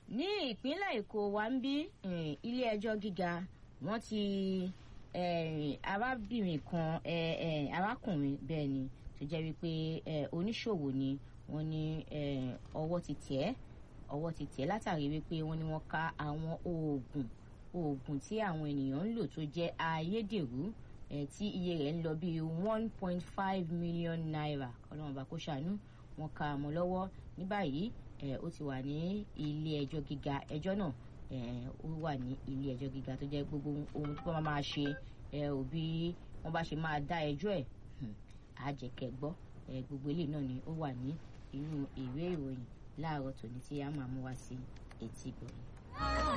ní ìpínlẹ̀ èkó wa ń bí ilé ẹjọ́ gíga wọ́n ti arábìnrin kan arákùnrin bẹ́ẹ̀ ni tó jẹ́ wípé oníṣòwò ni wọ́n ní ọwọ́ ti tẹ̀ ọwọ́ ti tẹ̀ látàrí wípé wọ́n ní wọ́n ká àwọn oògùn oògùn tí àwọn ènìyàn ń lò tó jẹ́ ayédèrú tí iye rẹ̀ ń lọ bíi one point five million naira ọlọ́run bá kó ṣàánú wọ́n ká mọ́ lọ́wọ́ ní báyìí ó ti wà ní ilé ẹjọ́ gíga ẹjọ́ náà ó wà ní ilé ẹjọ́ gíga tó jẹ́ gbogbo ohun tí wọ́n máa ṣe òbí wọ́n bá ṣe máa dá ẹjọ́ ẹ̀ àjẹkẹ́ gbọ́ gbogbo eléyìí náà ni ó wà ní inú ìwé ìròyìn láàárọ̀ tòní tí a máa mú wá sí etí ìgbọ̀nyìn.